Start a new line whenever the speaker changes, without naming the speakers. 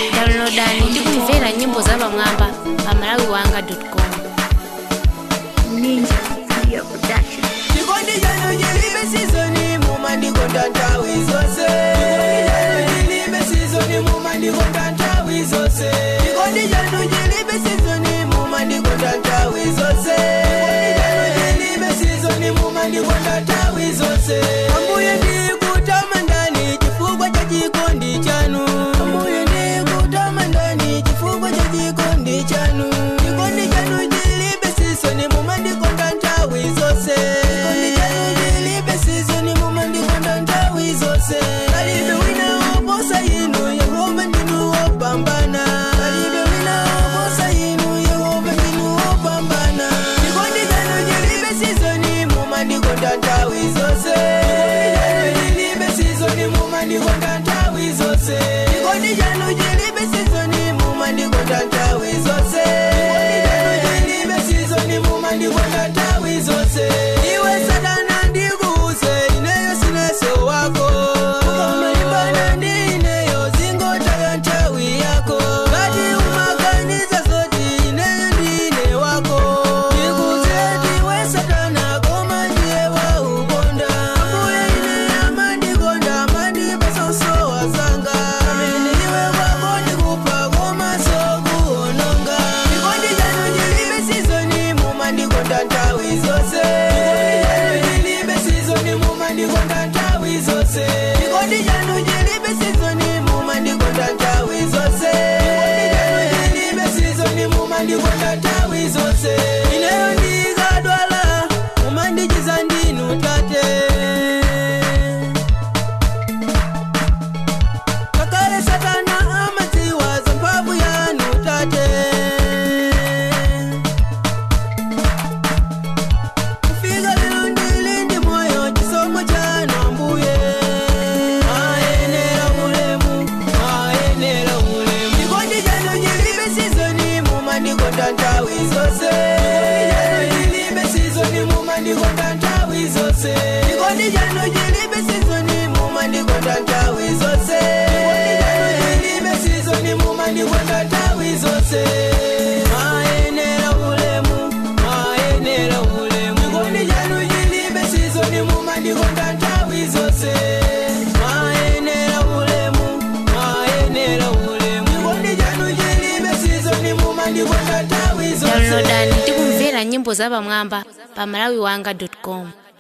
downloadani ndi kumvera nyimbo za pamwamba pa malawi wanga com
Ninja Media Production.
chikondi chanu chilibe sizoni mumandikonda nthawi zonse chikondi chanu chilibe sizoni mumandikonda nthawi zonse chikondi chanu chilibe sizoni mumandikonda nthawi zonse chikondi chanu chilibe sizoni mumandikonda nthawi zonse ambuye ndikutamandani chifukwa cha chikondi chanu ambuye ndikutamandani chifukwa cha chikondi chanu chikondi chanu chilibe sizoni mumandikonda nthawi zonse chikondi chanu chilibe sizoni mumandikonda nthawi zonse palibe wina woposa inu yehova ndinu wopambana palibe wina woposa inu yehova ndinu wopambana chikondi chanu chilibe sizoni mumandikonda nthawi zonse chikondi chanu chilibe sizoni mumandikonda nthawi zonse chikondi chanu chilibe sizoni mumandikonda nthawi zonse chikondi chanu chilibe sizoni mumandikonda nthawi zonse iwe satana ndikuuze ineyo sineso wako ukamalimbana ndi ineyo zingotaya nthawi yako ngati umaganiza zoti ineyo ndine wako ndikuuze ndiwe satana koma ndiye waukonda ambuye ine amandikonda amandipasonso wazanga amene iwe kwako ndikupha koma sokuononga chikondi chanu chilibe sizoni mumandikonda nthawi zonse chilibe sizoni mumandikonda nthawi zonse chikondi chanu chilibe sizoni mumandikonda nthawi zonse chikondi chanu chilibe sizoni mumandikonda nthawi zonse ineyo ndikadwala mumandichiza ndinu tate kakale satana amadziwa za mphamvu yanu tate kufika lero ndili ndi moyo chisomo chanu ambuye mayenera ulemu mayenera ulemu chikondi chanu chilibe sizoni mumandikonda nthawi zonse chilibe sizoni mumandikonda nthawi zonse chikondi chanu chilibe sizoni mumandikonda nthawi zonse chilibe sizoni mumandikonda nthawi zonse mayenera ulemu mayenera ulemu chikondi chanu chilibe sizoni mumandikonda nthawi zonse mayenera ulemu mayenera ulemu chikondi chanu chilibe sizoni mumandikonda nthawi zonse
downloadani ndi kumvera nyimbo za pamwamba pa malawi wanga com